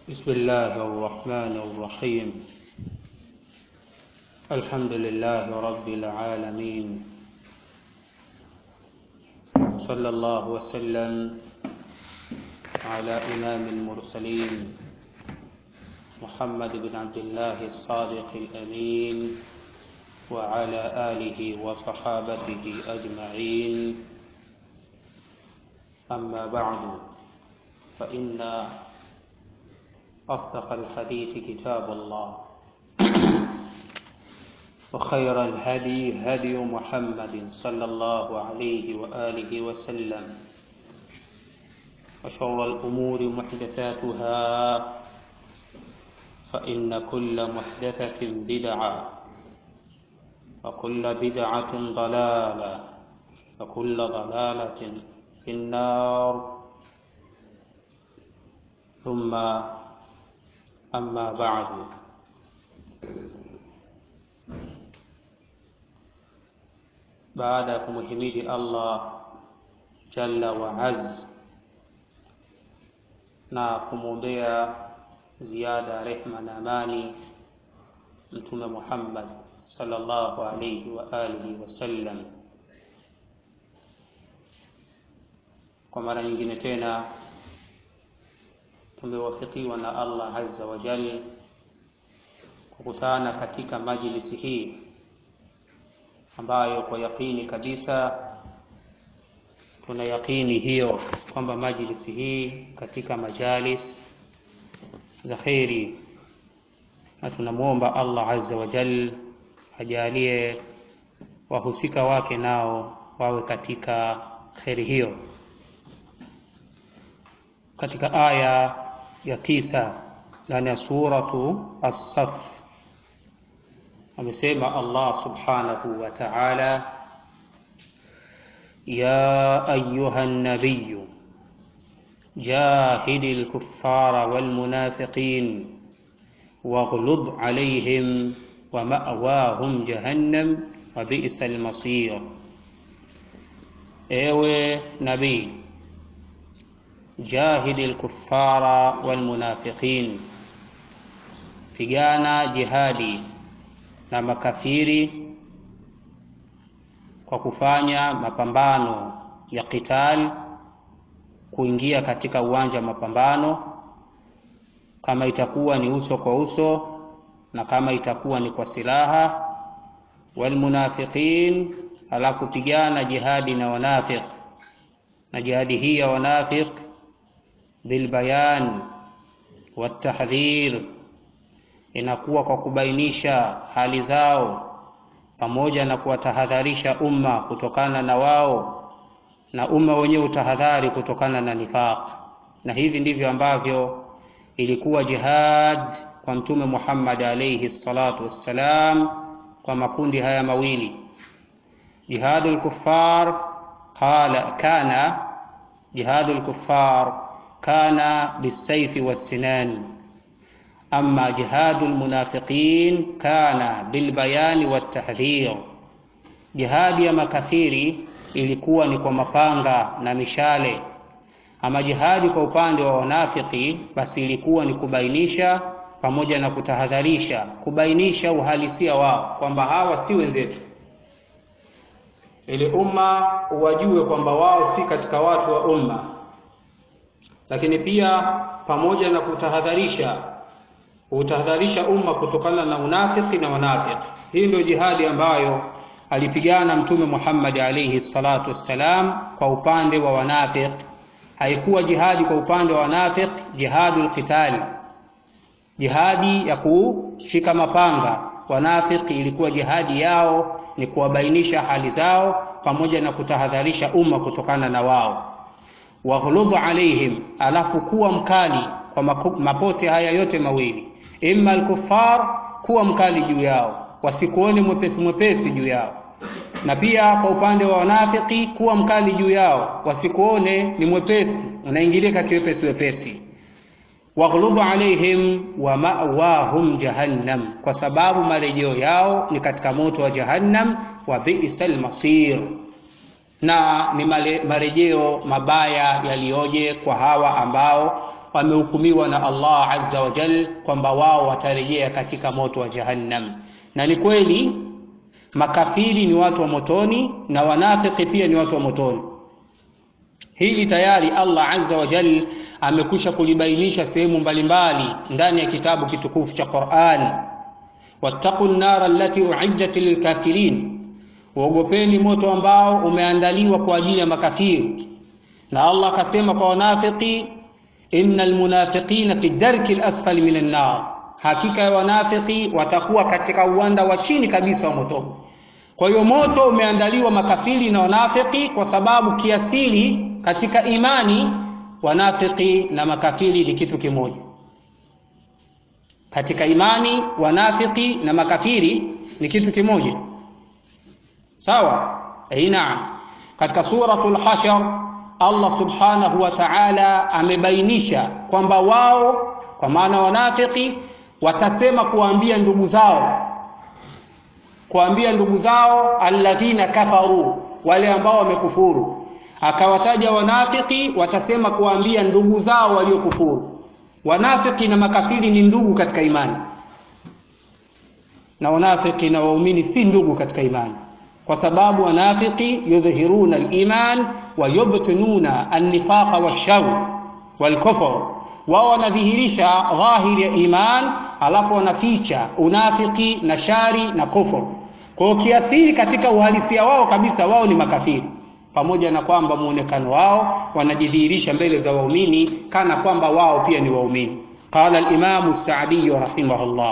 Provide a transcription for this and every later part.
بسم الله الرحمن الرحيم الحمد لله رب العالمين صلى الله وسلم على إمام المرسلين محمد بن عبد الله الصادق الأمين وعلى آله وصحابته أجمعين أما بعد فإن أصدق الحديث كتاب الله وخير الهدي هدي محمد صلى الله عليه وآله وسلم وشر الأمور محدثاتها فإن كل محدثة بدعة وكل بدعة ضلالة وكل ضلالة في النار ثم أما بعد baada ya kumhimidi Allah jalla wa azz na kumwombea ziada rehma na amani Mtume Muhammad sallallahu alayhi wa alihi wasallam, kwa mara nyingine tena tumewafikiwa na Allah azza wa jalla kukutana katika majlisi hii ambayo kwa yakini kabisa tuna yakini hiyo kwamba majlisi hii katika majalis za kheri, na tunamwomba Allah azza wa jal ajalie wahusika wake nao wawe katika kheri hiyo. Katika aya ya tisa ndani ya suratu As-Saff amesema Allah subhanahu wa ta'ala, ya ayuha nabiyu jahidi lkuffara walmunafiqin waghlud alayhim wa ma'wahum jahannam wa bi'sa almasir, ewe nabii jahidi lkuffara walmunafiqin, pigana jihadi na makafiri kwa kufanya mapambano ya qital, kuingia katika uwanja wa mapambano, kama itakuwa ni uso kwa uso na kama itakuwa ni kwa silaha. Walmunafiqin, alafu pigana jihadi na wanafiq, na jihadi hii ya wanafiq bilbayan watahdhir inakuwa kwa kubainisha hali zao pamoja na kuwatahadharisha umma kutokana na wao na umma wenyewe utahadhari kutokana na nifaq. Na hivi ndivyo ambavyo ilikuwa jihad kwa Mtume Muhammad alayhi salatu wassalam, kwa makundi haya mawili jihadul kuffar qala kana jihadul kuffar kana bisayfi wassinani ama jihadu lmunafiqin kana bilbayani watahdhir, jihadi ya makafiri ilikuwa ni kwa mapanga na mishale. Ama jihadi kwa upande wa wanafiki, basi ilikuwa ni kubainisha pamoja na kutahadharisha, kubainisha uhalisia wao kwamba hawa si wenzetu, ili umma wajue kwamba wao si katika watu wa umma, lakini pia pamoja na kutahadharisha utahadharisha umma kutokana na unafiki na wanafiki. Hii ndio jihadi ambayo alipigana Mtume Muhammad alayhi salatu wassalam kwa upande wa wanafiki. Haikuwa jihadi kwa upande wa wanafiki jihadul qital, jihadi ya kushika mapanga. Wanafiki ilikuwa jihadi yao ni kuwabainisha hali zao pamoja na kutahadharisha umma kutokana na wao. Waghlub alaihim, alafu kuwa mkali kwa mapote haya yote mawili imma alkuffar, kuwa mkali juu yao, wasikuone mwepesi mwepesi juu yao, na pia kwa upande wa wanafiki kuwa mkali juu yao, wasikuone ni mwepesi, unaingilika kiwepesi wepesi. Waghlubu alaihim wa ma'wahum jahannam, kwa sababu marejeo yao ni katika moto wa Jahannam. Wa bi'sal masir, na ni marejeo mabaya yaliyoje kwa hawa ambao wamehukumiwa na Allah azza wa jal kwamba wao watarejea katika moto wa jahannam na ni kweli makafiri ni watu wa motoni na wanafiki pia ni watu wa motoni hili tayari Allah azza wa jal amekwisha kulibainisha sehemu mbalimbali ndani ya kitabu kitukufu cha Qur'an wattaqu nnara allati uiddat lilkafirin uogopeni moto ambao umeandaliwa kwa ajili ya makafiri na Allah akasema kwa wanafiki innal munafiqina fi darki alasfali minan nar hakika ya wanafiki watakuwa katika uwanda wa chini kabisa wa moto kwa hiyo moto umeandaliwa makafiri na wanafiki kwa sababu kiasili katika imani wanafiki na makafiri ni kitu kimoja katika imani wanafiki na makafiri ni kitu kimoja sawa eh naam katika suratul hashar Allah subhanahu wa ta'ala amebainisha kwamba wao kwa maana wanafiki watasema kuambia ndugu zao kuambia ndugu zao alladhina kafaru wale ambao wamekufuru akawataja wanafiki watasema kuambia ndugu zao waliokufuru wanafiki na makafiri ni ndugu katika imani na wanafiki na waumini si ndugu katika imani kwa sababu wanafiki yudhhiruna al-iman wa yubtinuna an-nifaqa wash-shar wal-kufr wao wanadhihirisha dhahiri ya iman alafu wanaficha unafiki na shari na kufur kwa hiyo kiasili katika uhalisia wao kabisa wao ni makafiri pamoja na kwamba muonekano wao wanajidhihirisha mbele za waumini kana kwamba wao pia ni waumini qala al-imam as-sa'di rahimahullah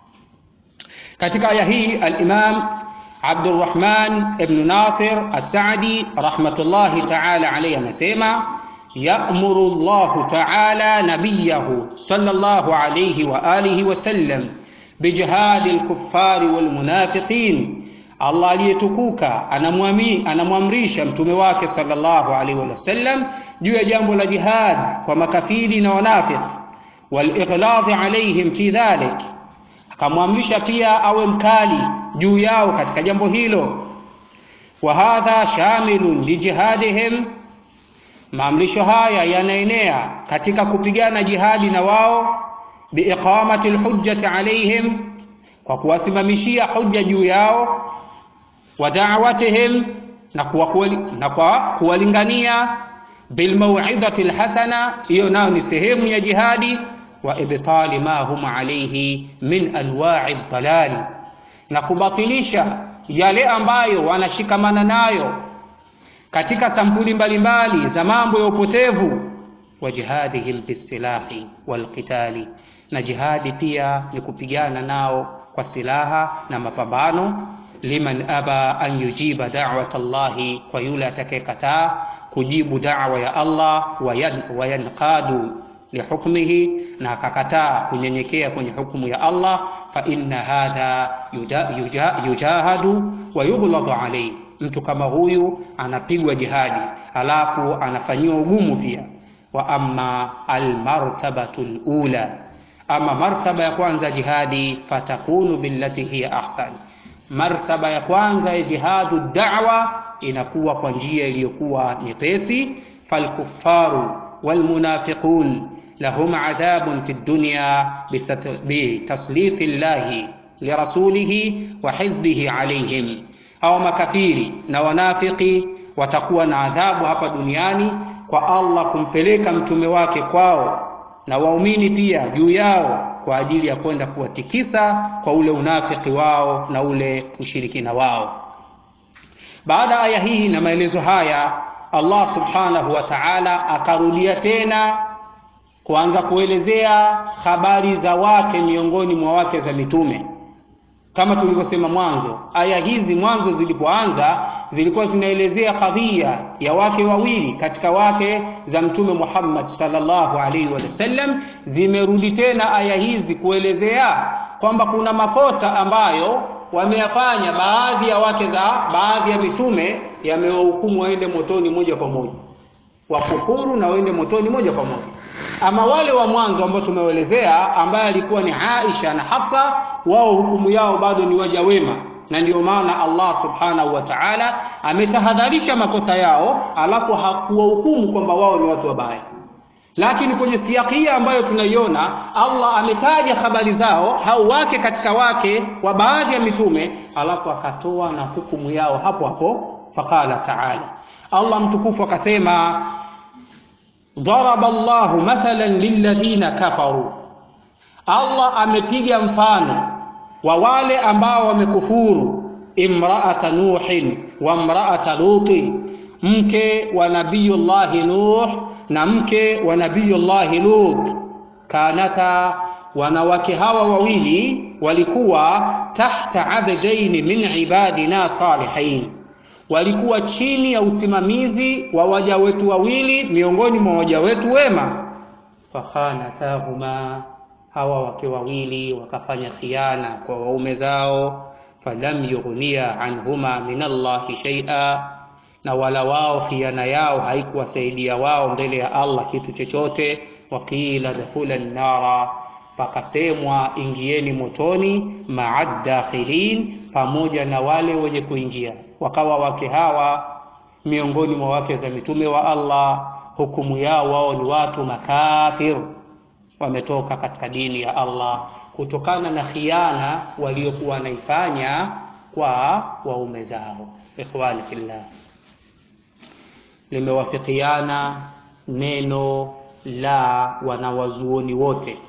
katika aya hii al-imam Abdurrahman ibn Nasir as-Sa'di rahmatullahi ta'ala alayhi anasema ya'muru Allah ta'ala nabiyahu sallallahu alayhi wa alihi wa sallam bijihadi al-kuffari wal munafiqin Allah aliyetukuka anamwamrisha mtume wake sallallahu alaihi wasallam juu ya jambo la jihad kwa makafiri na wanafiki walighlad alaihim fi dhalik akamwamrisha pia awe mkali juu yao katika jambo hilo wa hadha shamilun lijihadihim maamrisho haya yanaenea katika kupigana jihadi na wao biiqamati alhujjati alaihim kwa kuwasimamishia hujja juu yao wa da'watihim na kwa na kwa kuwalingania bil mau'izati alhasana hiyo nayo ni sehemu ya jihadi wa ibtali ma hum alayhi min anwa'i dalal na kubatilisha yale ambayo wanashikamana nayo katika sampuli mbalimbali za mambo ya upotevu wa jihadihim bisilahi walqitali na jihadi pia ni kupigana nao kwa silaha na mapambano liman aba an yujiba da'wat Allahi, kwa yule atakayekataa kujibu da'wa ya Allah, wayanqadu lihukmihi, na akakataa kunyenyekea kwenye hukumu ya Allah, fa inna hadha yuja, yujahadu wa yughladu alayhi, mtu kama huyu anapigwa jihadi alafu anafanyiwa ugumu pia. Wa amma almartabatu alula, ama martaba ya kwanza jihadi, fatakunu billati hiya ahsan martaba ya kwanza ya jihadu da'wa inakuwa kwa njia iliyokuwa nyepesi falkuffaru walmunafiqun lahum adhabun fi dunya bitasliti llahi lirasulihi wa hizbihi alaihim hawa makafiri na wanafiki watakuwa na adhabu hapa duniani kwa Allah kumpeleka mtume wake kwao na waumini pia juu yao kwa ajili ya kwenda kuwatikisa kwa ule unafiki wao na ule ushirikina wao. Baada ya aya hii na maelezo haya, Allah subhanahu wa ta'ala akarudia tena kuanza kuelezea habari za wake miongoni mwa wake za mitume. Kama tulivyosema mwanzo, aya hizi mwanzo zilipoanza zilikuwa zinaelezea kadhia ya wake wawili katika wake za mtume Muhammad sallallahu alaihi wasallam. Zimerudi tena aya hizi kuelezea kwamba kuna makosa ambayo wameyafanya baadhi ya wake za baadhi ya mitume, yamewahukumu waende motoni moja kwa moja, wakufuru na waende motoni moja kwa moja. Ama wale wa mwanzo ambao tumewaelezea, ambaye alikuwa ni Aisha na Hafsa, wao hukumu yao bado ni waja wema na ndio maana Allah subhanahu wa ta'ala ametahadharisha makosa yao, alafu hakuwahukumu kwamba wao ni watu wabaya. lakini kwenye siakia ambayo tunaiona Allah ametaja habari zao hao wake katika wake wa baadhi ya mitume alafu akatoa na hukumu yao hapo hapo faqala taala Allah mtukufu akasema daraba Allahu mathalan lilladhina kafaru Allah amepiga mfano wa wale ambao wamekufuru imraata nuhin wa imraata luti mke wa nabiyullahi nuh na mke wa nabiyullahi lut kanata wanawake hawa wawili walikuwa tahta abdaini min ibadina salihin walikuwa chini ya usimamizi wa waja wetu wawili miongoni mwa waja wetu wema fakhanatahuma hawa wake wawili wakafanya khiana kwa waume zao falam yughniya anhuma min Allahi shay'a na wala wao khiana yao haikuwasaidia wao mbele ya Allah kitu chochote waqila dakhula nnara pakasemwa ingieni motoni maa dakhilin pamoja na wale wenye kuingia wakawa wake hawa miongoni mwa wake za mitume wa Allah hukumu yao wao ni watu makafir wametoka katika dini ya Allah kutokana na khiana waliokuwa wanaifanya kwa waume zao ikhwani fillah limewafikiana neno la wanawazuoni wote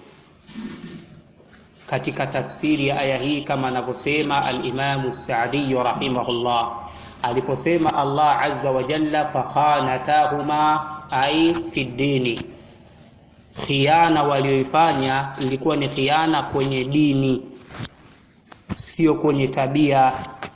katika tafsiri ya aya hii kama anavyosema al-Imam Sa'di rahimahullah aliposema Allah azza wa jalla fakhanatahuma ai fi dini khiana walioifanya ilikuwa ni khiana kwenye dini sio kwenye tabia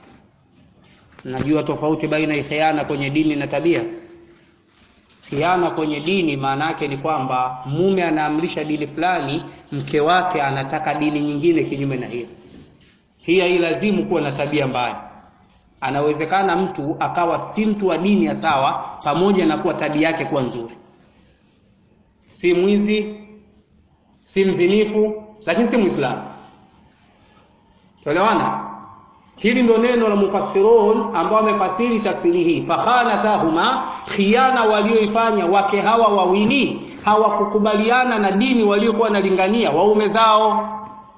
najua tofauti baina ya khiana kwenye dini na tabia khiana kwenye dini maana yake ni kwamba mume anaamrisha dini fulani mke wake anataka dini nyingine kinyume na hiyo hii hailazimu kuwa na tabia mbaya anawezekana mtu akawa si mtu wa dini ya sawa pamoja na kuwa tabia yake kuwa nzuri si mwizi si mzinifu lakini si mwislamu tuelewana hili ndo neno la mufassirun ambao wamefasiri tafsiri hii fakhanatahuma khiana walioifanya wake hawa wawili hawakukubaliana na dini waliokuwa wanalingania waume zao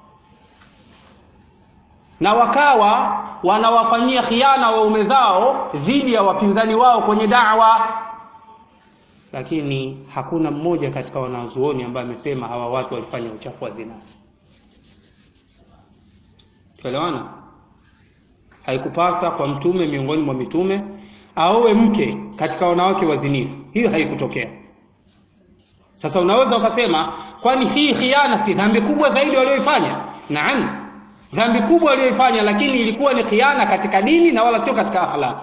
na wakawa wanawafanyia khiana waume zao dhidi ya wapinzani wao kwenye dawa lakini hakuna mmoja katika wanazuoni ambaye amesema hawa watu walifanya uchafu wa zina tuelewana haikupasa kwa mtume miongoni mwa mitume aowe mke katika wanawake wazinifu hiyo haikutokea sasa unaweza ukasema kwani hii khiana si dhambi kubwa zaidi walioifanya naam dhambi kubwa walioifanya lakini ilikuwa ni khiana katika dini na wala sio katika akhlaq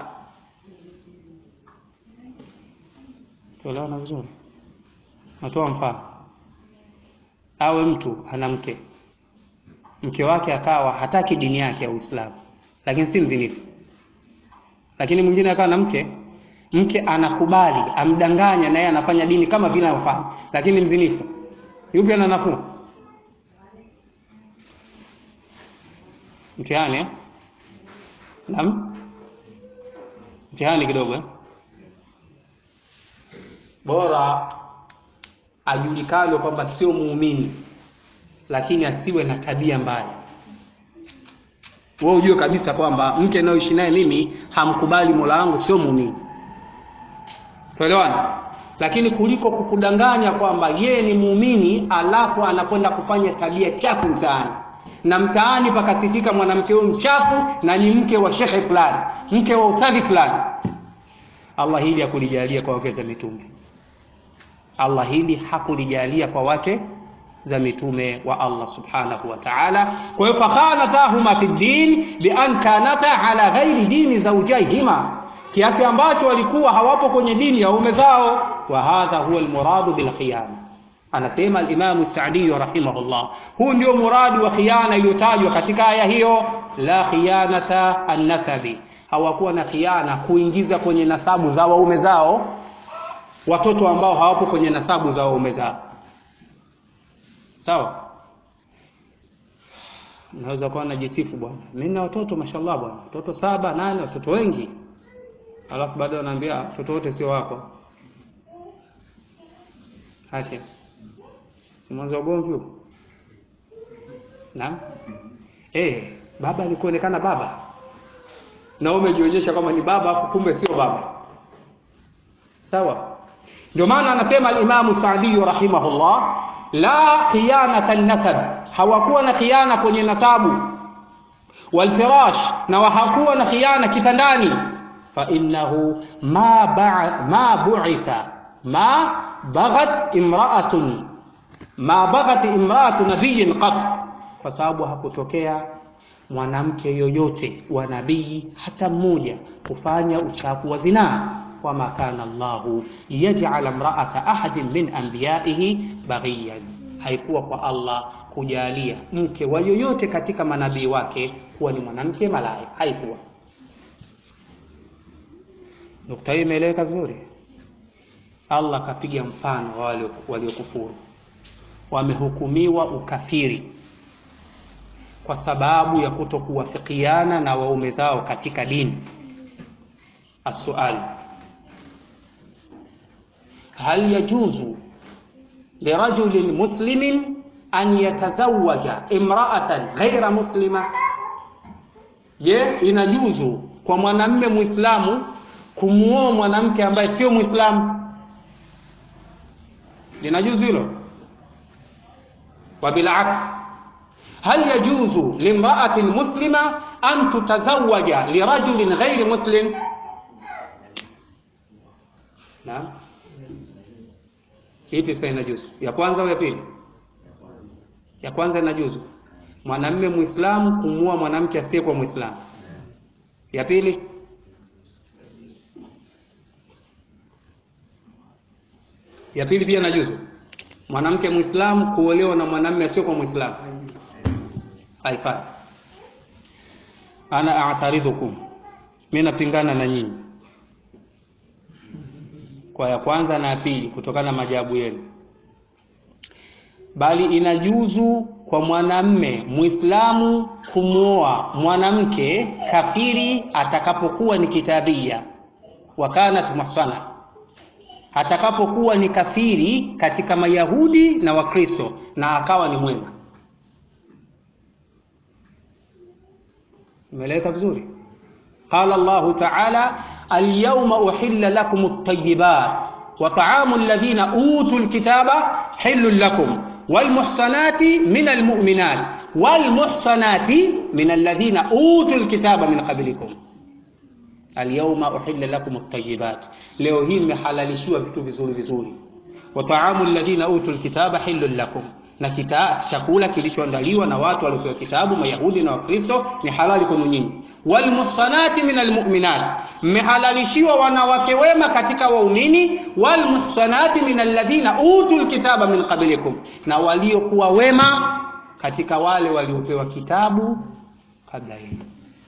tuelewana vizuri natoa mfano awe mtu ana mke mke wake akawa hataki dini yake ya Uislamu lakini si mzinifu lakini mwingine akawa na mke mke anakubali amdanganya na yeye anafanya dini kama vile anavyofanya lakini mzinifu yupi ana nafuu mtihani eh? naam mtihani kidogo eh? bora ajulikane kwamba sio muumini lakini asiwe na tabia mbaya wewe ujue kabisa kwamba mke anayoishi naye mimi hamkubali mola wangu sio muumini tuelewana lakini kuliko kukudanganya kwamba yeye ni muumini alafu anakwenda kufanya tabia chafu mtaani na mtaani pakasifika mwanamke huyu mchafu na ni mke wa shekhe fulani mke wa ustadhi fulani Allah hili hakulijalia kwa wake za mitume Allah hili hakulijalia kwa wake za mitume wa Allah subhanahu wa ta'ala kwa hiyo fakhanatahuma fi din bi an kanata ala ghairi dini zawjaihima kiasi ambacho walikuwa hawapo kwenye dini ya ume zao wa hadha huwa almuradu bil khiyana anasema al-Imam Sa'di rahimahullah huu ndio muradi wa khiana iliyotajwa katika aya hiyo la khiyanata an-nasabi hawakuwa na khiana kuingiza kwenye nasabu za waume zao watoto ambao hawapo kwenye nasabu za waume zao sawa naweza kuwa najisifu bwana mimi na watoto mashallah bwana watoto saba nane watoto wengi alafu baadaye anaambia watoto wote sio wako Acha. Si mwanzo wa ugomvi huo? Naam. Eh, baba ni kuonekana baba. Na wewe umejionyesha kama ni baba afu kumbe sio baba. Sawa? Ndio maana anasema al-Imam Sa'di rahimahullah, la khiyanata nasab, hawakuwa na khiana kwenye nasabu walfirash, na hawakuwa na khiana kitandani, fa innahu ma ba ma bu'itha ma baghat imra'atun ma baghat imra'atu nabiyyin qat, kwa sababu hakutokea mwanamke yoyote wa nabii hata mmoja kufanya uchafu wa zinaa wama kana Allahu yaj'ala imra'ata ahadin min anbiya'ihi baghiyan, haikuwa kwa Allah kujalia mke wa yoyote katika manabii wake kuwa ni mwanamke malaya, haikuwa. Nukta hii imeeleweka vizuri. Allah akapiga mfano wa wale waliokufuru, wamehukumiwa ukafiri kwa sababu ya kutokuwafikiana na waume zao katika dini. Assuali, hal yajuzu lirajulin muslimin an yatazawaja imra'atan ghaira muslima, je, inajuzu kwa mwanamme Muislamu kumuoa mwanamke ambaye sio Muislamu? Linajuzu hilo? Wa bilaks, hal yajuzu limra'atin muslima an tutazawaja lirajulin ghairi muslim? Naam. Ipi sasa inajuzu? Ya kwanza au ya pili? Ya kwanza inajuzu mwanamume Muislamu kumuoa mwanamke asiyekuwa Muislamu. Ya pili ya pili pia inajuzu mwanamke Muislamu kuolewa na mwanamume asiyekuwa Muislamu. Haifai. Ana a'taridhukum, mimi napingana na nyinyi kwa ya kwanza na ya pili kutokana na majawabu yenu, bali inajuzu kwa mwanamme Muislamu kumwoa mwanamke kafiri atakapokuwa ni kitabia, wa kanat muhsana, atakapokuwa ni kafiri katika Mayahudi na Wakristo na akawa ni mwema. Imeeleweka vizuri? Qala Allahu ta'ala Alyawma uhilla lakum at-tayyibat wa ta'amu alladhina utul kitaba hillun lakum wal muhsanati minal mu'minat wal muhsanati minal ladhina utul kitaba min qablikum alyawma uhilla lakum at-tayyibat, leo hii mmehalalishiwa vitu vizuri vizuri. Wa ta'amu alladhina utul kitaba hillun lakum, na kita chakula kilichoandaliwa na watu waliopewa kitabu Mayahudi na Wakristo ni halali kwenu nyinyi walmuhsanati minal mu'minat, mmehalalishiwa wanawake wema katika waumini. Walmuhsanati minal ladhina utul kitaba min qablikum, na waliokuwa wema katika wale waliopewa kitabu kabla yenu.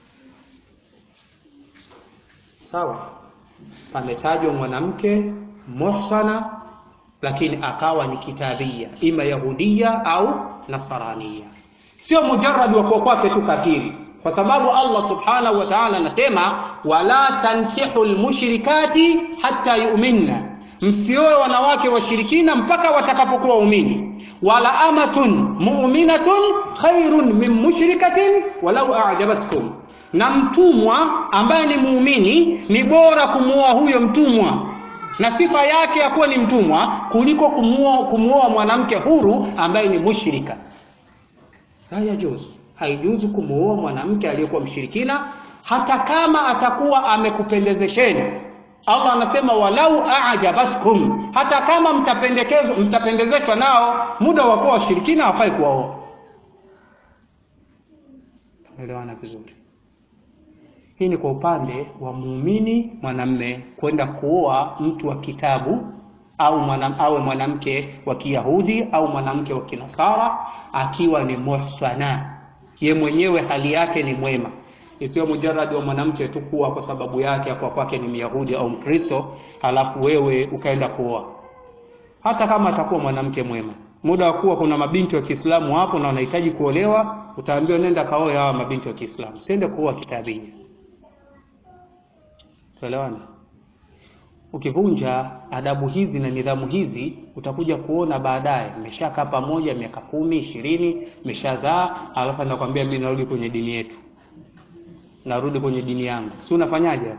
Sawa, pametajwa mwanamke muhsana, lakini akawa ni kitabia, ima yahudia au nasarania, sio mujarrad wa kuwa kwake tu kafiri kwa sababu Allah subhanahu wa ta'ala anasema wala tankihu lmushrikati hatta yu'minna, msioe wanawake washirikina mpaka watakapokuwa waumini. Wala amatun mu'minatun khairun min mushrikatin walau a'jabatkum, na mtumwa ambaye ni muumini ni bora kumuoa huyo mtumwa na sifa yake ya kuwa ni mtumwa kuliko kumuoa kumuoa mwanamke huru ambaye ni mushrika. La yajuzu haijuzu kumuoa mwanamke aliyekuwa mshirikina hata kama atakuwa amekupendezesheni. Allah anasema walau a'jabatkum, hata kama mtapendekezwa mtapendezeshwa nao, muda wa kuwa washirikina hawafai kuwaoa. Elewana vizuri. Hii ni kwa upande wa muumini mwanamme kwenda kuoa mtu wa kitabu au mwanam, awe mwanamke wa Kiyahudi au mwanamke wa Kinasara akiwa ni muhsana ye mwenyewe hali yake ni mwema, isiyo mujarrad wa mwanamke tu kuwa kwa sababu yake kwa kwake ni Myahudi au Mkristo, halafu wewe ukaenda kuoa. Hata kama atakuwa mwanamke mwema, muda wa kuwa kuna mabinti wa Kiislamu hapo na wanahitaji kuolewa, utaambiwa nenda kaoe hawa mabinti wa Kiislamu, siende kuoa kitabia. Tuelewana? ukivunja adabu hizi na nidhamu hizi utakuja kuona baadaye mmeshakaa pamoja miaka kumi ishirini mmeshazaa alafu anakwambia mimi narudi kwenye dini yetu narudi kwenye dini yangu si unafanyaje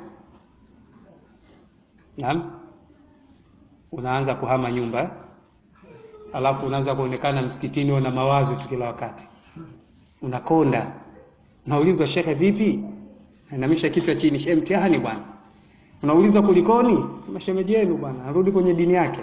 naam unaanza kuhama nyumba eh? alafu unaanza kuonekana msikitini una mawazo tu kila wakati unakonda unaulizwa shekhe vipi inamisha kichwa chini shehe mtihani bwana unaulizwa kulikoni sema shemeji yenu bwana arudi kwenye dini yake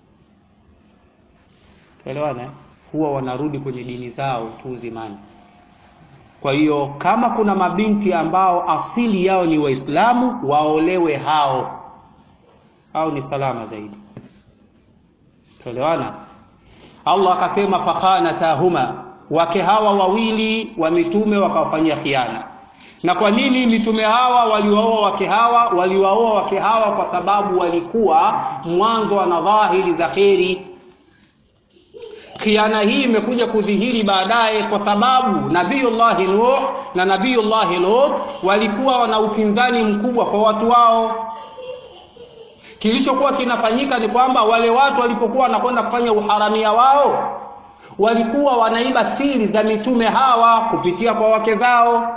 tuelewana huwa wanarudi kwenye dini zao tu uzimani kwa hiyo kama kuna mabinti ambao asili yao ni waislamu waolewe hao au ni salama zaidi tuelewana allah akasema fakhanatahuma wake hawa wawili wa mitume wakawafanyia khiana na kwa nini mitume hawa waliwaoa wake hawa waliwaoa wake hawa kwa sababu walikuwa mwanzo wana dhahiri za kheri khiana hii imekuja kudhihiri baadaye kwa sababu nabiyullahi nuh na nabiyullahi lut walikuwa wana upinzani mkubwa kwa watu wao kilichokuwa kinafanyika ni kwamba wale watu walipokuwa wanakwenda kufanya uharamia wao walikuwa wanaiba siri za mitume hawa kupitia kwa wake zao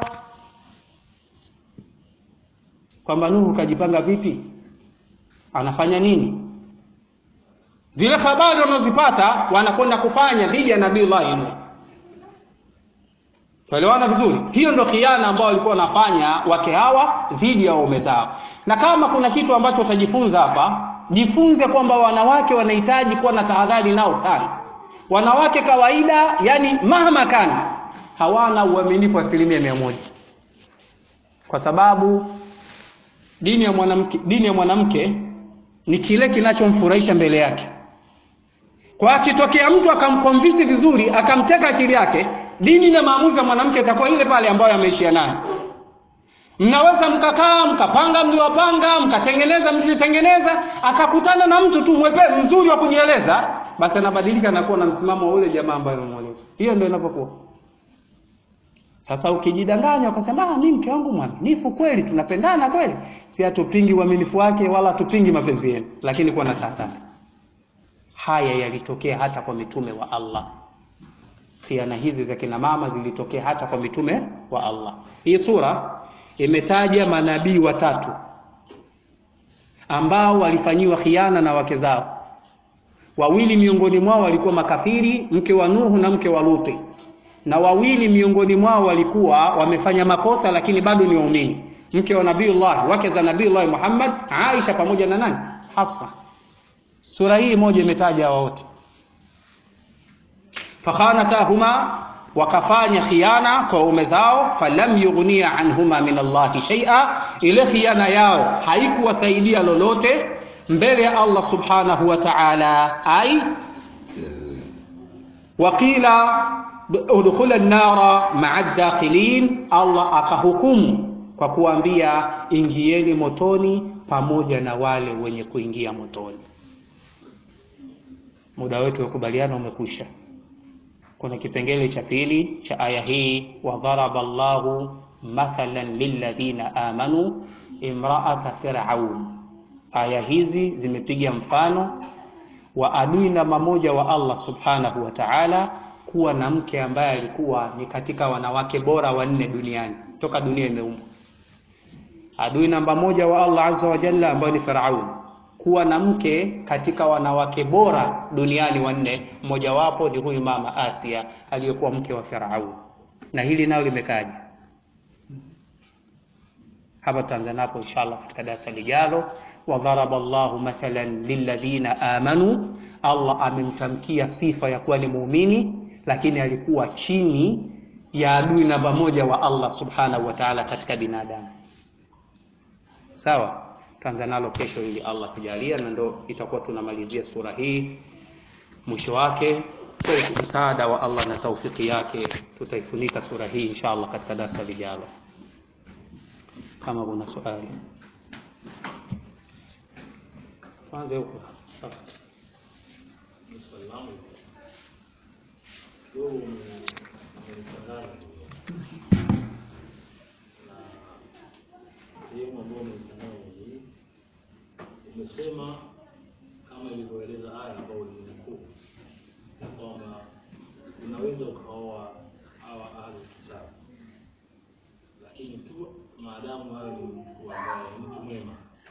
kwamba nuhu kajipanga vipi anafanya nini zile habari wanazozipata wanakwenda kufanya dhidi ya nabiillahi nuh tuelewana vizuri hiyo ndo khiana ambao walikuwa wanafanya wake hawa dhidi ya waume zao na kama kuna kitu ambacho utajifunza hapa jifunze kwamba wanawake wanahitaji kuwa na tahadhari nao sana wanawake kawaida yani mahama kana hawana uaminifu asilimia mia moja kwa sababu dini ya mwanamke dini ya mwanamke ni kile kinachomfurahisha mbele yake kwa akitokea mtu akamkomvisi vizuri akamteka akili yake dini na maamuzi ya mwanamke itakuwa ile pale ambayo ameishia nayo mnaweza mkakaa mkapanga mliwapanga mkatengeneza mlitengeneza akakutana na mtu tu mwepe mzuri wa kujieleza basi anabadilika na kuwa na msimamo wa ule jamaa ambaye amemweleza hiyo ndio inapokuwa sasa ukijidanganya ukasema ah mimi mke wangu mwaminifu kweli tunapendana kweli si hatupingi uaminifu wake wala hatupingi mapenzi yenu lakini kuwa na tahadhari haya yalitokea hata kwa mitume wa Allah khiana hizi za kina mama zilitokea hata kwa mitume wa Allah hii sura imetaja manabii watatu ambao walifanyiwa khiana na wake zao wawili miongoni mwao walikuwa makafiri mke wa Nuhu na mke wa Luti na wawili miongoni mwao walikuwa wamefanya makosa lakini bado ni waumini mke wa nabiiullah wake za nabiiullah Muhammad Aisha pamoja na nani Hafsa sura hii moja imetaja hao wote fakhanatahuma wakafanya khiana kwa ume zao falam yughniya anhuma min Allahi shay'a ile khiana yao haikuwasaidia lolote mbele ya Allah subhanahu wa ta'ala ai waqila udkhula an-nara ma'a ad-dakhilin Allah akahukumu kwa kuambia ingieni motoni pamoja na wale wenye kuingia motoni muda wetu wa kubaliana umekwisha kuna kipengele cha pili cha aya hii wa dharaba Allahu mathalan lilladhina amanu imra'ata fir'aun aya hizi zimepiga mfano wa adui namba moja wa Allah subhanahu wa ta'ala kuwa na mke ambaye alikuwa ni katika wanawake bora wanne duniani toka dunia imeumbwa adui namba moja wa Allah azza wa jalla ambaye ni Firaun kuwa na mke katika wanawake bora duniani wanne mmojawapo ni huyu mama Asia aliyekuwa mke wa Firaun na hili nalo limekaja hapa tutaanza inshallah katika darasa lijalo wa dharaba Allahu mathalan lilladhina amanu Allah amemtamkia sifa ya kuwa ni muumini lakini alikuwa chini ya adui namba moja wa Allah subhanahu wa ta'ala katika binadamu sawa tutaanza nalo kesho ili Allah kujalia na ndo itakuwa tunamalizia sura hii mwisho wake kwa msaada wa Allah na taufiki yake tutaifunika sura hii inshallah katika darasa lijalo kama kuna swali kwanza huko sehemu ambayo umefanya hii umesoma inasema kama ilivyoeleza aya ambayo ulinukuu ya kwamba unaweza ukaoa hawa ahli kitabu, lakini tu maadamu hayo ni mtu ambaye ni mtu mwema.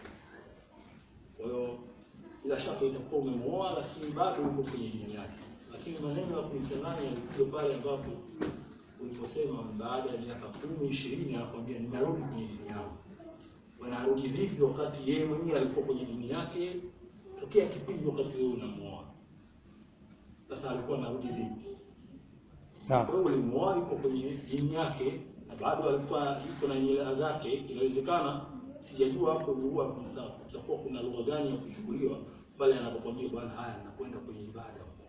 Kwa hiyo bila shaka itakuwa umemuoa, lakini bado uko kwenye dini yake. Lakini maneno ya kumchanganya yalikuja pale ambapo uliposema baada ya miaka kumi ishirini, anakwambia ninarudi kwenye dini yangu. Wanarudi vipi wakati yeye mwenyewe alikuwa kwenye dini yake tokea kipindi wakati wewe unamuoa? Sasa alikuwa anarudi vipi? Sawa. Kwa hiyo ulimuoa yuko kwenye dini yake na bado alikuwa yuko na nyela zake. Inawezekana, sijajua hapo huwa kuna- kutakuwa kuna lugha gani ya kuchukuliwa pale anapokwambia bwana, haya nakwenda kwenye ibada huko.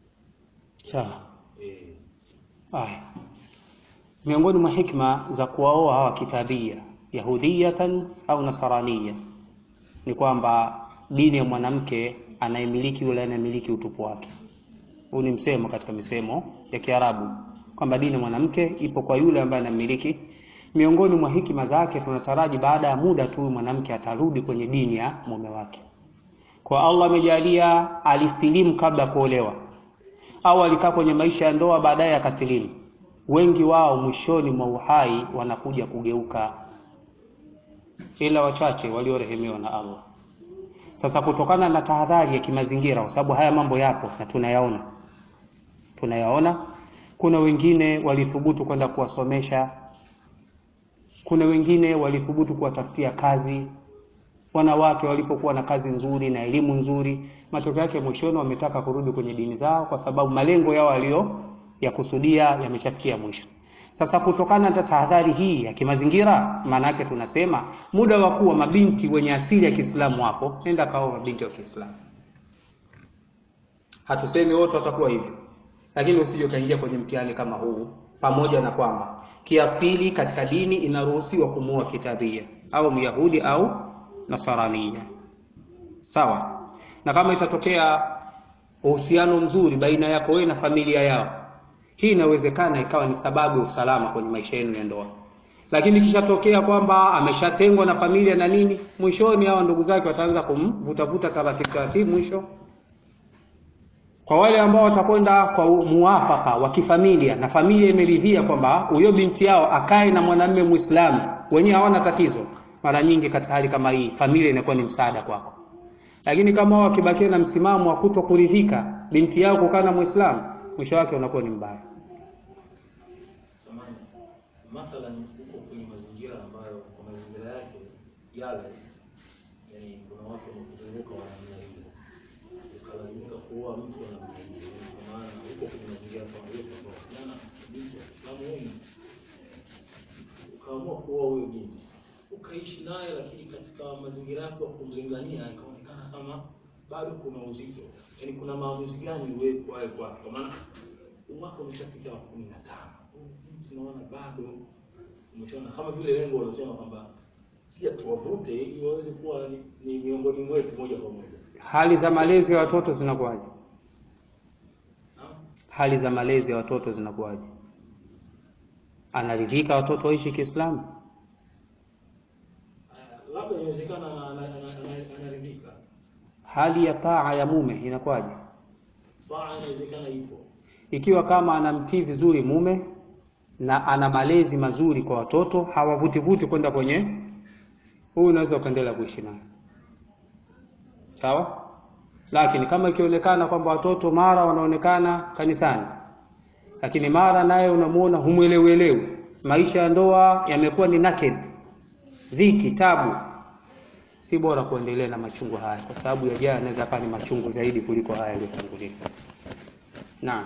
Sawa. Eh, Haya, miongoni mwa hikma za kuwaoa hawa kitabia yahudiyatan au nasaraniya ni kwamba dini ya mwanamke anayemiliki yule anayemiliki utupu wake. Huu ni msemo katika misemo ya Kiarabu kwamba dini ya mwanamke ipo kwa yule ambaye anamiliki. Miongoni mwa hikima zake tunataraji baada ya muda tu huyu mwanamke atarudi kwenye dini ya mume wake. Kwa Allah amejalia alisilimu kabla ya kuolewa au alikaa kwenye maisha ya ndoa baadaye akasilimu. Wengi wao mwishoni mwa uhai wanakuja kugeuka, ila wachache waliorehemiwa na Allah. Sasa kutokana na tahadhari ya kimazingira, kwa sababu haya mambo yapo na tunayaona, tunayaona. Kuna wengine walithubutu kwenda kuwasomesha, kuna wengine walithubutu kuwatafutia kazi wanawake walipokuwa na kazi nzuri na elimu nzuri, matokeo yake mwishoni wametaka kurudi kwenye dini zao, kwa sababu malengo yao walio ya kusudia yameshafikia mwisho. Sasa kutokana na tahadhari hii ya kimazingira, maana yake tunasema muda wa kuwa mabinti wenye asili ya Kiislamu wapo, nenda kaoa mabinti wa Kiislamu. Hatusemi wote watakuwa hivyo, lakini usije ukaingia kwenye mtihani kama huu, pamoja na kwamba kiasili katika dini inaruhusiwa kumuoa kitabia au myahudi au nasarania, sawa. Na kama itatokea uhusiano mzuri baina yako wewe na familia yao, hii inawezekana ikawa ni sababu ya usalama kwenye maisha yenu ya ndoa. Lakini ikishatokea kwamba ameshatengwa na familia na nini, mwishoni hawa ndugu zake wataanza kumvutavuta taratibu taratibu, mwisho kwa wale ambao watakwenda kwa muafaka wa kifamilia na familia imeridhia kwamba huyo binti yao akae na mwanamume Muislamu, wenyewe hawana tatizo. Mara nyingi katika hali kama hii familia inakuwa ni msaada kwako, lakini kama wao wakibakia na msimamo wa kuto kuridhika binti yao kukaa na Muislamu, mwisho wake unakuwa ni mbaya. samani mathalan, uko kwenye mazingira ambayo kwa mazingira yake yale, yani kuna watu wamekuzunguka wa namna hiyo, ukalazimika kuoa mtu wa namna hiyo, yani kwa maana uko kwenye mazingira kama hiyo, kwamba vijana binti wa Kiislamu wengi, ukaamua kuoa huyo binti, ukaishi naye, lakini katika mazingira yako ya kumlingania ikaonekana kama bado kuna uzito, yani kuna maamuzi gani wewe kwaye kwake, kwa maana umwaka umeshafika wa kumi na tano tunaona bado umeshaona kama vile lengo walosema kwamba pia tuwavute ili waweze kuwa ni, ni miongoni mwetu moja kwa moja. Hali za malezi ya watoto zinakuwaje? Naam? Hali za malezi ya watoto zinakuwaje? Anaridhika watoto waishi Kiislamu? Ah, labda inawezekana ana- ana- ana- ana- anaridhika, Hali ya taa ya mume inakuwaje? taa inawezekana ipo, Ikiwa kama anamtii vizuri mume na ana malezi mazuri kwa watoto, hawavutivuti kwenda kwenye huyu, unaweza ukaendelea kuishi naye sawa. Lakini kama ikionekana kwamba watoto mara wanaonekana kanisani, lakini mara naye unamuona humwelewelewi, maisha ya ndoa yamekuwa ni naked, dhiki, tabu, si bora kuendelea na machungu haya, kwa sababu yajayo yanaweza kuwa ni machungu zaidi kuliko haya yaliyotangulia. Naam.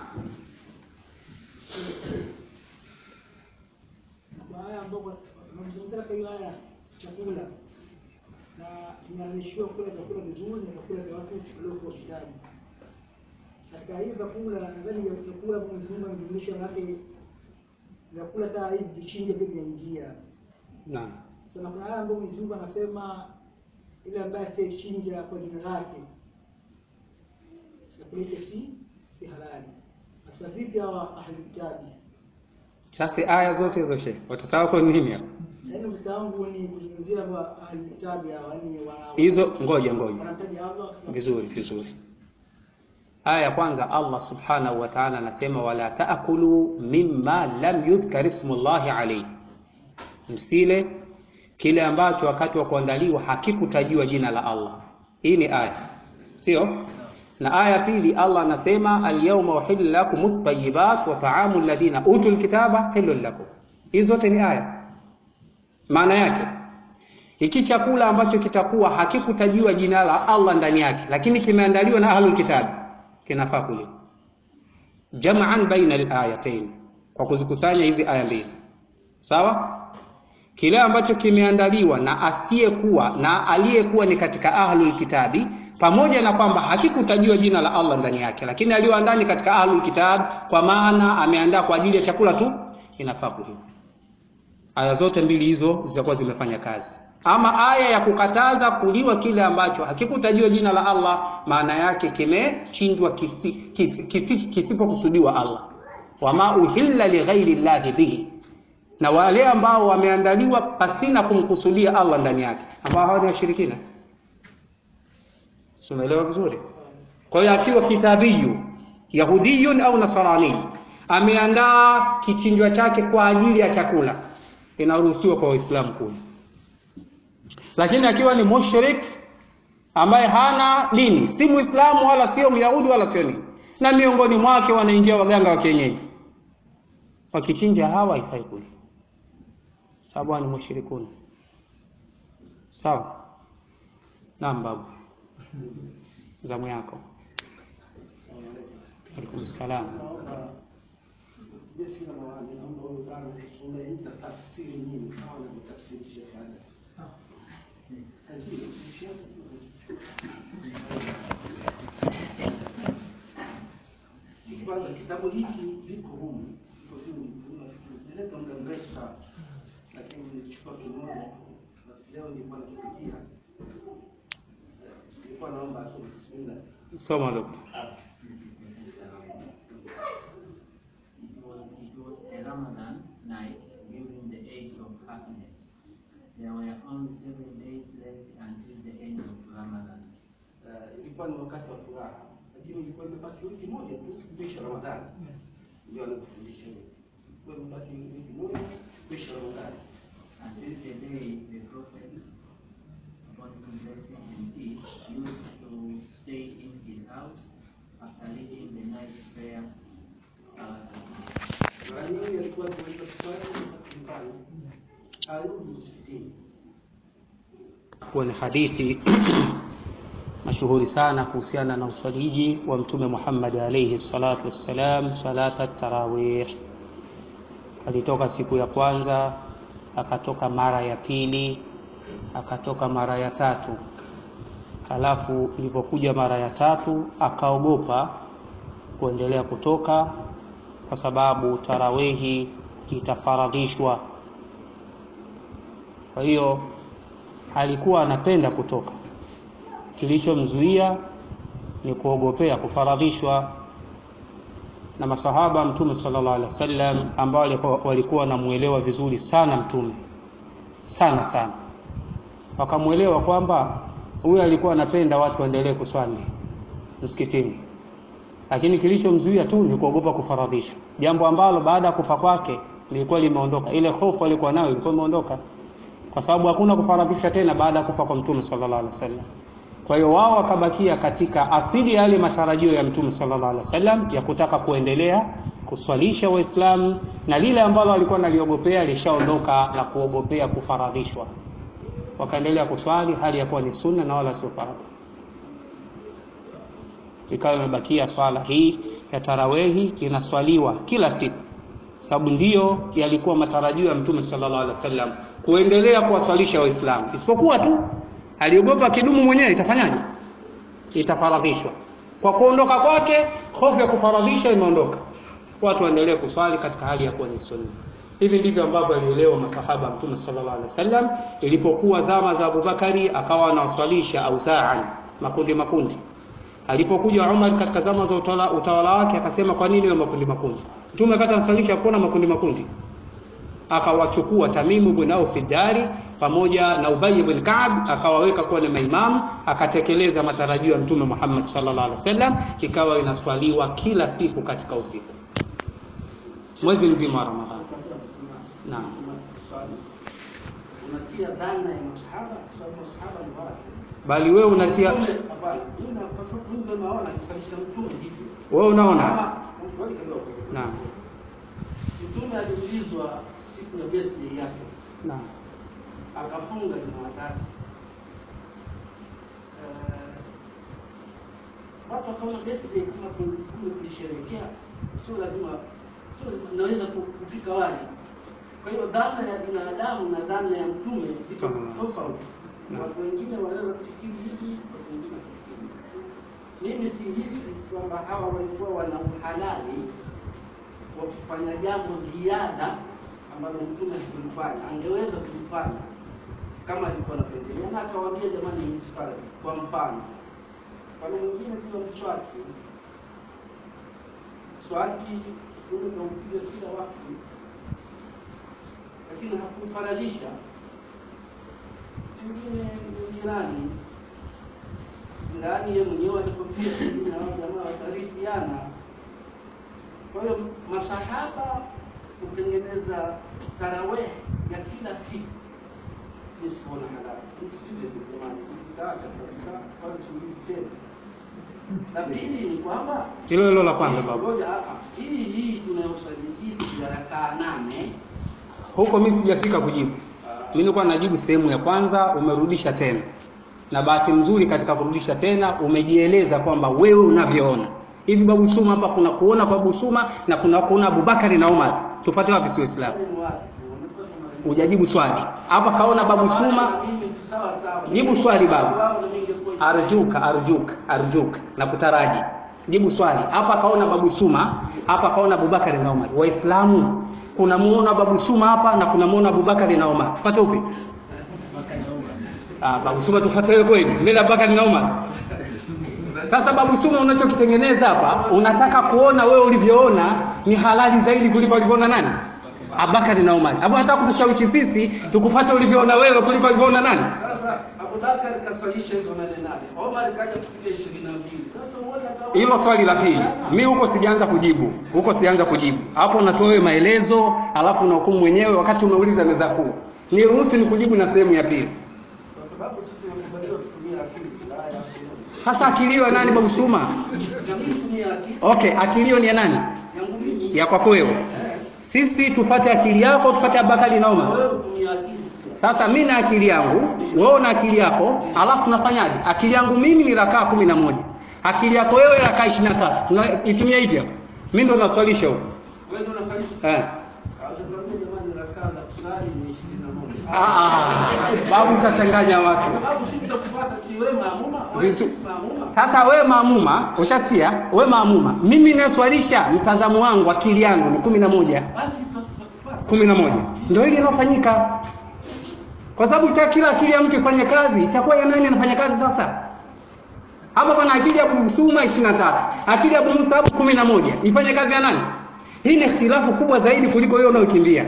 kwa haya ambapo tunazungumzia kwa hiyo haya chakula na imeamishiwa kula vyakula vizuri na vyakula vya watu waliokuwa kitabu. Katika hivi vyakula nadhani vya vyakula kwa Mwenyezi Mungu amejumlisha manake vyakula taa hivi vichinje pia vinaingia. Naam. Sasa kuna haya ambayo Mwenyezi Mungu anasema ile ambaye asiyechinja kwa jina lake chakula hicho si si halali. Sasa vipi hawa ahli kitabu? Sasa aya zote hizo shehe, watoto wako ni nini hapa? Yaani ukita wangu ni kuzungumzia kwa ahlulkitabi hawa yani wana hizo ngoja ngoja wanamtaja Allah vizuri vizuri aya ya kwanza allah subhanahu wa taala anasema wala taakulu mimma lam yudhkar ismullahi alaihi msile kile ambacho wakati wa kuandaliwa hakikutajiwa jina la allah hii ni aya sio na aya ya pili allah anasema alyawma uhillu lakum at-tayyibat wa ta'amu alladhina utul kitaba hillun lakum hizi zote ni aya maana yake hiki chakula ambacho kitakuwa hakikutajiwa jina la Allah ndani yake lakini kimeandaliwa na ahlul kitab kinafaa kuliwa jam'an baina al-ayatain kwa kuzikusanya hizi aya mbili sawa kile ambacho kimeandaliwa na asiyekuwa na aliyekuwa ni katika ahlul kitabi pamoja na kwamba hakikutajiwa jina la Allah ndani yake lakini aliyoandaa ni katika ahlul kitab kwa maana ameandaa kwa ajili ya chakula tu inafaa kuliwa aya zote mbili hizo zitakuwa zimefanya kazi ama aya ya kukataza kuliwa kile ambacho hakikutajiwa jina la Allah maana yake kimechinjwa kisi, kisi, kisi, kisipokusudiwa Allah wama uhilla lighairi llahi bihi na wale ambao wameandaliwa pasina kumkusudia Allah ndani yake ambao hawa ni washirikina umeelewa vizuri kwa hiyo akiwa kitabiyu yahudiyun au nasrani ameandaa kichinjwa chake kwa ajili ya chakula inaruhusiwa kwa waislamu kula lakini akiwa ni mushrik ambaye hana dini si muislamu wala sio myahudi wala sio nini na miongoni mwake wanaingia waganga wa kienyeji wakichinja hawa haifai kula sababu ni mushrikuni sawa naam babu zamu yako alaikum salam jeshi la mawani naomba huyu bwana unaita tafsiri nini kama unavyotafsiri Sheikh Adam. Ajili, Sheikh, kwanza kitabu hiki viko humu viko humu nimeleta muda mrefu sana lakini nilichukua kimoja basi leo nilikuwa nakipitia nilikuwa naomba asome bismillah soma dokta It was, it was a Ramadan night during the age of happiness. There were only seven days left until the end of Ramadan. Eh, ilikuwa ni wakati wa furaha lakini ilikuwa imebaki wiki moja tu kuisha Ramadhani ndio alikufundisha hiyo ilikuwa imebaki wiki moja kuisha Ramadhani Until the day the Prophet, upon whom blessing and peace, used to stay in his house after leading the night prayer, Salat al-Fajr. mara nyingi alikuwa akiweza kuswali wakati nyumbani arudi msikitini kuwa ni hadithi mashuhuri sana kuhusiana na uswaliji wa mtume Muhammad alayhi salatu wassalam salata tarawih. Alitoka siku ya kwanza, akatoka mara ya pili, akatoka mara ya tatu. Halafu ilipokuja mara ya tatu akaogopa kuendelea kutoka kwa sababu tarawihi itafaradhishwa. Kwa hiyo alikuwa anapenda kutoka, kilichomzuia ni kuogopea kufaradhishwa. Na masahaba Mtume sallallahu alaihi wasallam ambao walikuwa- walikuwa wanamuelewa vizuri sana Mtume sana sana, wakamwelewa kwamba huyu alikuwa anapenda watu waendelee kuswali msikitini, lakini kilichomzuia tu ni kuogopa kufaradhishwa, jambo ambalo baada ya kufa kwake lilikuwa limeondoka. Ile hofu alikuwa nayo ilikuwa imeondoka kwa sababu hakuna kufaradhisha tena baada ya kufa kwa mtume sallallahu alaihi wasallam. Kwa hiyo wao wakabakia katika asili ya yale matarajio ya mtume sallallahu alaihi wasallam ya kutaka kuendelea kuswalisha Waislamu, na lile ambalo walikuwa naliogopea lishaondoka la kuogopea kufaradhishwa, wakaendelea kuswali hali ya kuwa ni sunna na wala sio faradhi. Ikawa imebakia swala hii ya tarawehi inaswaliwa kila siku sababu ndiyo yalikuwa matarajio ya mtume sallallahu alaihi wasallam kuendelea kuwaswalisha waislamu isipokuwa tu aliogopa kidumu mwenyewe itafanyaje itafaradhishwa kwa kuondoka kwake hofu ya kufaradhisha imeondoka watu waendelee kuswali katika hali ya kuwa ni sunna hivi ndivyo ambavyo alielewa masahaba mtume sallallahu alaihi wasallam ilipokuwa zama za Abubakari akawa anawaswalisha ausaan makundi makundi alipokuja Umar katika zama za utawala, utawala wake akasema kwa nini wa makundi makundi mtume akati anaswalisha kuona makundi makundi akawachukua Tamimu bin Aus Dari pamoja na Ubay bin Ka'b akawaweka kuwa ni maimamu, akatekeleza matarajio ya Mtume Muhammad sallallahu alaihi wasallam, ikawa inaswaliwa kila siku katika usiku mwezi mzima wa Ramadhani. Naam. unatia dhana ya masahaba kwa sababu masahaba ni watu Bali wewe unatia Mtume, hapana, mimi na- kwa sababu mimi ndio naona kisalisha mtume hivyo wewe unaona? Kama- ngoja kidogo. Naam. mtume aliulizwa siku ya birthday yake Naam. akafunga Jumatatu. Eh, watu wakaona birthday kama tu- kule kuisherehekea, sio lazima, sio lazima naweza ku- kupika wali. Kwa hiyo dhana ya binadamu na dhana ya mtume ziko Sallallahu alaihi tofauti. Naam. Watu wengine wanaweza kufikiri hivi, watu wengine kufikiri hivi. Mimi sihisi kwamba hawa walikuwa wana uhalali wa kufanya jambo ziada ambalo mtume hakulifanya, angeweza kulifanya kama alikuwa anapendelea, na akawaambia jamani, hii si faradhi. Kwa mfano, mfano mwingine kila mswaki, mswaki mtume kaupiga kila wakati, lakini hakumfaradhisha. Pengine ni jirani jirani, yeye mwenyewe alipofia, pengine hao jamaa wakarifiana kwa hiyo masahaba kutengeneza taraweh ya kila siku ni siona halali. Msikilize tu jamani, mkitaacha kabisa kwanza siulizi tena. La pili ni kwamba Hilo hilo la kwanza baba. ngoja, ah, ah, hii hii tunayoswali sisi ya rakaa nane Huko mimi sijafika kujibu. ah, Mimi nilikuwa najibu sehemu ya kwanza, umerudisha tena, na bahati nzuri katika kurudisha tena umejieleza kwamba wewe unavyoona hivi. Babu Suma hapa kuna kuona kwa Babu Suma na kuna kuona Abubakari na Umar, tupate wapi? Si Waislamu? wale ni watu, wamekosa maana. Hujajibu swali hapa. Kaona Babu Suma, Na mimi sawa sawa. Jibu swali baba. Wao na mimi ingekuwa- arjuka arjuka arjuka na kutaraji. Jibu swali hapa. Kaona Babu Suma hapa, kaona Abubakari na Umar. Waislamu kuna muona Babu Suma hapa na kuna muona Abubakari na Umar, tupate upi? Ah, Babu Suma tufuate wewe kweli? Mbele Abubakar na Umar. Sasa Babu Suma unachokitengeneza hapa, unataka kuona wewe ulivyoona ni halali zaidi kuliko alivyoona nani? Abubakar na Umar. Hapo unataka kutushawishi sisi tukufuate ulivyoona wewe kuliko alivyoona nani? Sasa Abubakar kaswalisha hizo nane nane, Omar kaja kupiga ishirini na mbili. Sasa uone kama Hilo swali la pili. Mi huko sijaanza kujibu. Huko sijaanza kujibu. Hapo unatoa wewe maelezo, alafu unahukumu mwenyewe wakati umeuliza meza kuu. Niruhusu nikujibu na sehemu ya pili. kwa sababu sisi tunakubaliwa kutumia akili la ya kuona. Sasa akilio ya nani Babu Suma? Na mimi tumia akili Okay, akilio ni ya nani? yangu mimi. Ya kwako wewe. Eh, Sisi tufate akili yako, tufate Abubakari na Umar. wewe tumia akili pia. Sasa mimi na akili yangu, wewe una akili yako, alafu tunafanyaje? Akili yangu mimi ni rakaa kumi na moja, akili yako wewe rakaa ishirini na tatu. Tunaitumia hivyo? Mimi ndo naswalisha huko Wewe ndio unaswalisha. eh. Hawajatuambia jamani rakaa za kusali ni ishirini na moja. Ah, ah, babu utachanganya watu. Kwa sababu sisi tutakufuata si wewe maamuma, wewe Vizu- si maamuma. Sasa we maamuma, ushasikia? We maamuma, mimi naswalisha, mtazamo wangu, akili yangu ni kumi na moja Basi tutakufuata. kumi na moja ndio hili linalofanyika, kwa sababu ta kila akili ya mtu ifanye kazi, itakuwa ya nani anafanya kazi sasa? Hapa pana akili ya Abu Suma 23, akili ya Abu Musab 11, ifanye kazi ya nani? Hii ni ikhtilafu kubwa zaidi kuliko hiyo unayokimbia.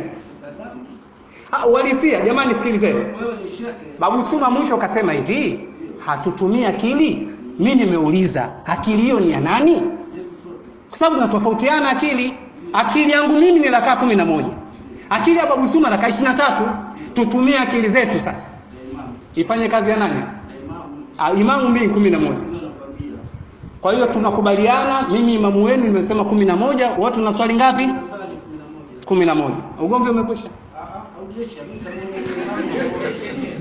Ah, Uhalisia jamani, sikilizeni. Wewe ni shekhe. Babu Suma mwisho kasema hivi, hatutumii akili. Mimi nimeuliza akili hiyo ni ya nani? Kwa sababu tunatofautiana akili. Akili yangu mimi ni rakaa kumi na moja, akili ya Babu Suma rakaa ishirini na tatu. Tutumie akili zetu sasa, Ya imamu. ifanye kazi ya nani? Ya imamu. Ah, Imamu mimi kumi na moja. Ndio nakwambia. Kwa hiyo tunakubaliana, mimi imamu wenu nimesema kumi na moja, watu tuna swali ngapi? Sala ni kumi na moja. kumi na moja. Ugomvi umekwisha. Ah, ah, haujesha. Mimi kama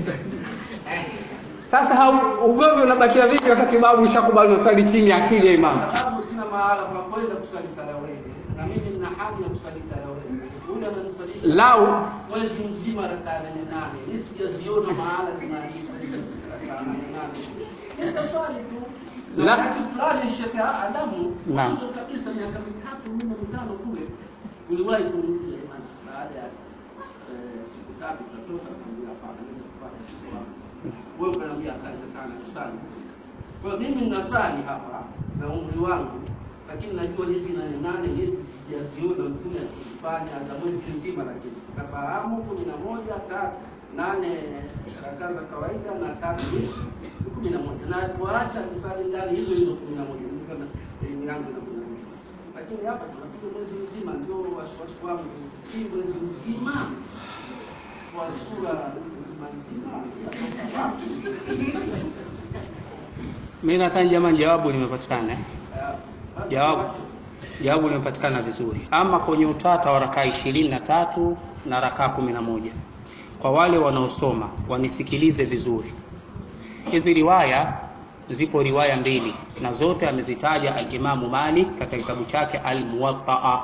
Sasa hau- ugomvi unabakia vipi wakati babu ushakubali unaswali chini ya akili ya imamu? sababu sina mahala pa kwenda kusali tarawih. Na mimi nina haja ya kusali tarawih. Huyu ananisalisha Lau mwezi mzima rakaa nane nane. Mimi sijaziona mahala zinaandikwa hizo rakaa nane nane. Nitaswali tu. Na La- wakati fulani Sheikh Adamu Naam. mwanzo kabisa miaka mitatu minne mitano kule uliwahi kuniuliza jamani, baada ya eh, siku tatu tutatoka kuambia hapana, mimi nakufuata siku wangu. Wewe ukaniambia asante sana tusali. Kwa hiyo mimi ninasali hapa na umri wangu, lakini najua hizi nane nane hizi sijaziona mtume akifanya za mwezi mzima, lakini nafahamu kumi na moja ta nane rakaa za kawaida na tatu ni kumi na moja na tuacha tusali ndani hizo hizo kumi na moja Nilikuwa na elimu yangu na kumi na moja lakini hapa tunapiga mwezi mzima, ndio wasiwasi wangu, hii mwezi mzima kwa sura nzima inatoka wapi? Mimi nadhani jamani, jawabu limepatikana eh? Eh, basi Jawabu. tuache. Jawabu limepatikana vizuri. Ama kwenye utata wa rakaa ishirini na tatu na rakaa kumi na moja kwa wale wanaosoma wanisikilize vizuri. Hizi riwaya zipo riwaya mbili na zote amezitaja al-Imamu Malik katika kitabu chake Al-Muwatta.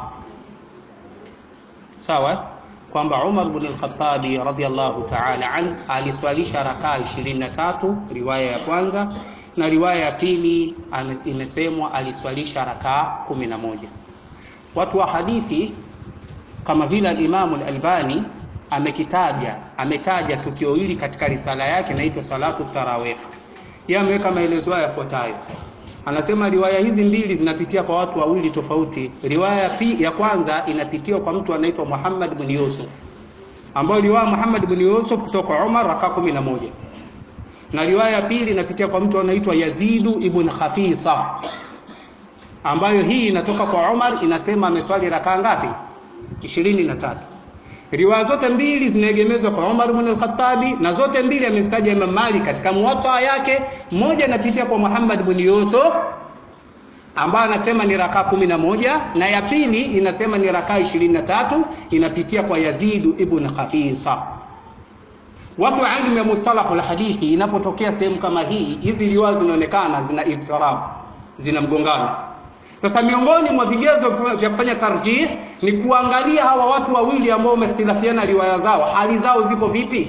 Sawa? eh? kwamba Umar bin al-Khattabi radhiyallahu ta'ala an aliswalisha rakaa 23 riwaya ya kwanza na riwaya ya pili ame- imesemwa aliswalisha rakaa 11. Watu wa hadithi kama vile al-Imam al-Albani amekitaja ametaja tukio hili katika risala yake inaitwa salatu tarawih. Yeye ameweka maelezo haya yafuatayo. Anasema riwaya hizi mbili zinapitia kwa watu wawili tofauti. Riwaya ya pi- ya kwanza inapitia kwa mtu anaitwa Muhammad bin Yusuf, ambayo riwaya Muhammad bin Yusuf kutoka kwa Umar rakaa 11 na riwaya ya pili inapitia kwa mtu anaitwa Yazidu ibn Khafisa, ambayo hii inatoka kwa Umar, inasema ameswali rakaa ngapi? 23. Riwaya zote mbili zinaegemezwa kwa Umar ibn al-Khattabi na zote mbili amezitaja Imam Malik katika muwatta yake. Moja inapitia kwa Muhammad ibn Yusuf ambayo anasema ni rakaa kumi na moja na ya pili inasema ni rakaa ishirini na tatu inapitia kwa Yazidu ibn Khafisa. Watu wa ilmu ya mustalahu hadithi, inapotokea sehemu kama hii, hizi riwaya zinaonekana zina idtirab, zina mgongano. Sasa miongoni mwa vigezo vya kufanya tarjih ni kuangalia hawa watu wawili ambao wamehtilafiana riwaya zao, hali zao zipo vipi?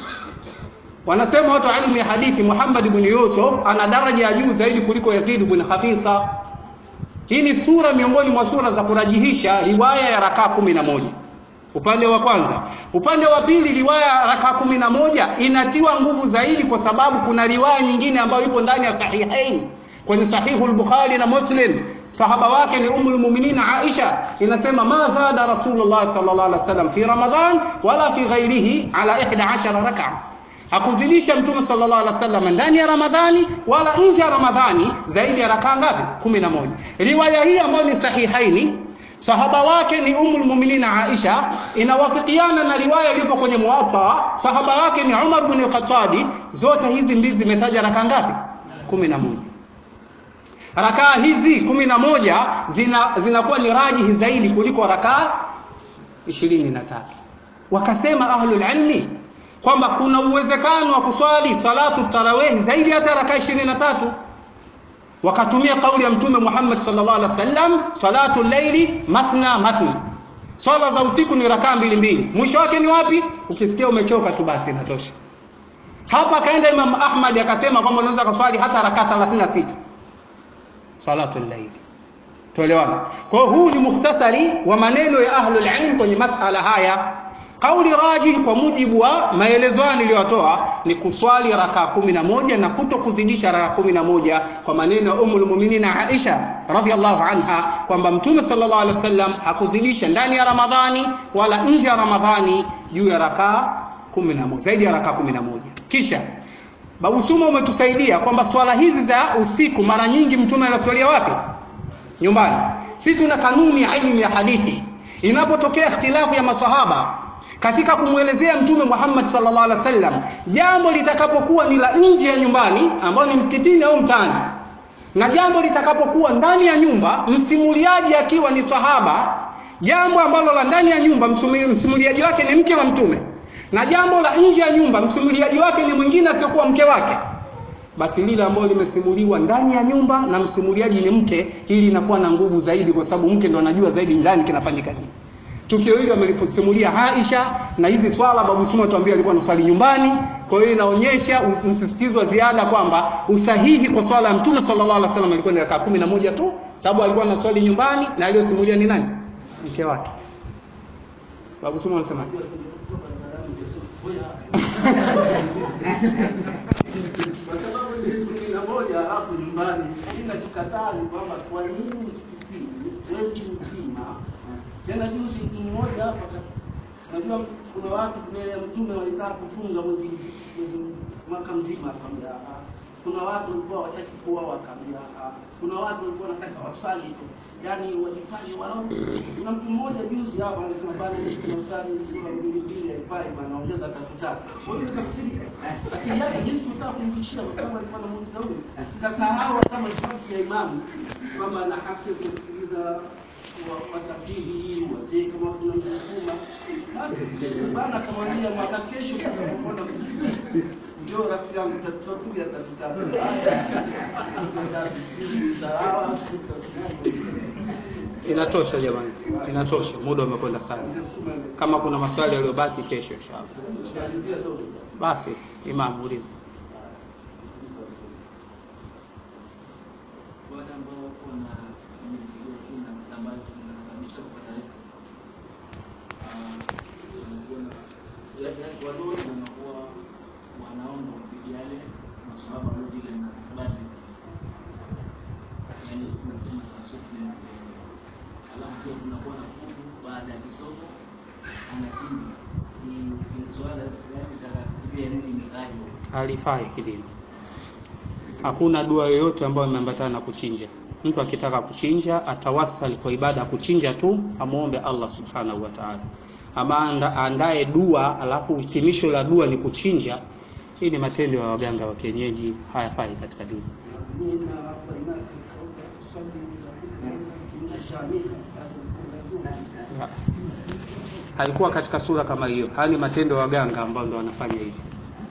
Wanasema watu wa ilmu ya hadithi, Muhammad ibn Yusuf ana daraja ya juu zaidi kuliko Yazid ibn Khafisa. Hii ni sura miongoni mwa sura za kurajihisha riwaya ya rakaa kumi na moja upande wa kwanza. Upande wa pili, riwaya ya rakaa kumi na moja inatiwa nguvu zaidi kwa sababu kuna riwaya nyingine ambayo ipo ndani ya Sahihain kwenye Sahihu al-Bukhari na Muslim. Sahaba wake ni Ummul Mu'minin Aisha, inasema ma zada Rasulullah sallallahu alaihi wasallam fi Ramadhan wala fi ghairihi ala 11 rak'a hakuzidisha mtume sallallahu alaihi wasallam ndani ya Ramadhani wala nje ya Ramadhani zaidi ya rakaa ngapi? 11. Riwaya hii ambayo ni sahihaini sahaba wake ni Ummul Mu'minin Aisha, inawafikiana na riwaya iliyopo kwenye Muwatta, sahaba wake ni Umar bin Khattabi. Zote hizi mbili zimetaja rakaa ngapi? 11. Rakaa hizi 11 zina zinakuwa ni rajihi zaidi kuliko rakaa 23. Wakasema ahlul ilmi kwamba kuna uwezekano wa kuswali salatu tarawih zaidi hata rakaa 23 wakatumia kauli ya mtume Muhammad sallallahu alaihi wasallam salatu llaili mathna mathna swala za usiku ni rakaa mbili mbili mwisho wake ni wapi ukisikia umechoka tu basi inatosha hapa akaenda Imam Ahmad akasema kwamba unaweza kuswali hata rakaa 36 salatu llaili tuelewana kwa hiyo huu ni mukhtasari wa maneno ya ahlul ilm kwenye masala haya Kauli rajih kwa mujibu wa maelezo hayo niliyotoa ni kuswali rakaa kumi na moja na kuto kuzidisha rakaa kumi na moja kwa maneno ya Ummul Mu'minin Aisha radhiallahu anha kwamba Mtume sallallahu alaihi wasallam hakuzidisha ndani ya Ramadhani wala nje ya Ramadhani juu ya rakaa kumi na moja zaidi ya rakaa kumi na moja kisha Babu Suma umetusaidia kwamba swala hizi za usiku mara nyingi Mtume anaswalia wapi? Nyumbani. Sisi tuna kanuni ya ilmu ya hadithi, inapotokea ikhtilafu ya masahaba katika kumwelezea mtume Muhammad sallallahu alaihi wasallam jambo litakapokuwa ni la nje ya nyumbani ambao ni msikitini au mtaani na jambo litakapokuwa ndani ya nyumba msimuliaji akiwa ni sahaba jambo ambalo la ndani ya nyumba msimuliaji wake ni mke wa mtume na jambo la nje ya nyumba msimuliaji wake ni mwingine asiyokuwa mke wake basi lile ambalo limesimuliwa ndani ya nyumba na msimuliaji ni mke hili linakuwa na nguvu zaidi kwa sababu mke ndo anajua zaidi ndani kinafanyika nini tukio hili amelisimulia Aisha na hizi swala babu Suma tuambia alikuwa anaswali nyumbani. Kwa hiyo inaonyesha msisitizo wa ziada kwamba usahihi kwa swala ya Mtume sallallahu alaihi wasallam ilikuwa ni rakaa kumi na moja tu, sababu alikuwa anaswali nyumbani na aliyosimulia ni nani? Mke wake. Babu Suma anasema kwa sababu ni kumi na moja alafu nyumbani. Inachokataa ni kwamba kwa nini msikitini mwezi mzima tena juzi mtu mmoja hapa Unajua kuna watu mbele ya mtume walikaa kufunga mwezi mzi- mwezi mwaka mzima, akamwambia ah. Kuna watu walikuwa wataki kuoa, wakaambia ah. Kuna watu walikuwa wanataka wasali tu, yaani wajifanye wao. Kuna mtu mmoja juzi hapa anasema bana, tunafutani sura mbili mbili haifai bana, ongeza tatu tatu. Kwa hiyo nikafirika akili yake jinsi kutaka kumtishia, kwa sababu alikuwa anamuuliza huyu, nikasahau kama ni haki ya imamu kwamba ana haki ya kusikiliza wa- wasafiri wazee kama kuna msukuma basi bana akamwambia mwaka kesho tutakapokwenda msikiti njoo rafiki yangu tutapiga tatutatu Inatosha jamani, inatosha, muda umekwenda sana. Kama kuna maswali yaliyobaki, kesho inshallah. Basi Imam, uliza. wale ambao wako na mizigo chuna ambayo inasababisha kupata riziki. Ah, wanakuwa na- ya- ya- wadogo wanakuwa wanaomba kupitia yale maswahaba waliopita na Badri. Yaani tunasema tasufi na kuelewa. Alafu pia kunakuwa na kuku baada ya kisomo anachinja. Ni ni swala yaani nataka kujua nini imetajwa. halifai kidini. Hakuna dua yoyote ambayo imeambatana na kuchinja. Mtu akitaka kuchinja atawasali kwa ibada ya kuchinja tu, amwombe Allah subhanahu wa ta'ala. Ama anda- aandae dua alafu hitimisho la dua ni kuchinja, hii ni matendo ya waganga wa kienyeji, hayafai katika dini. Ya. Haikuwa katika sura kama hiyo. Haya ni matendo ya waganga ambao ndo wanafanya hivi.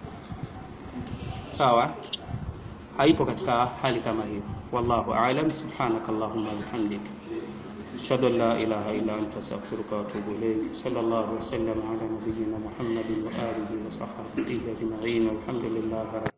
Sawa? haipo katika hali kama hiyo wallahu aalam subhanaka allahumma bihamdik ashhadu an la ilaha illa anta astaghfiruka wa atubu ilayk sallallahu wa sallam ala nabiyyina muhammadin wa alihi wa sahbihi ajma'in walhamdulillahi rabbil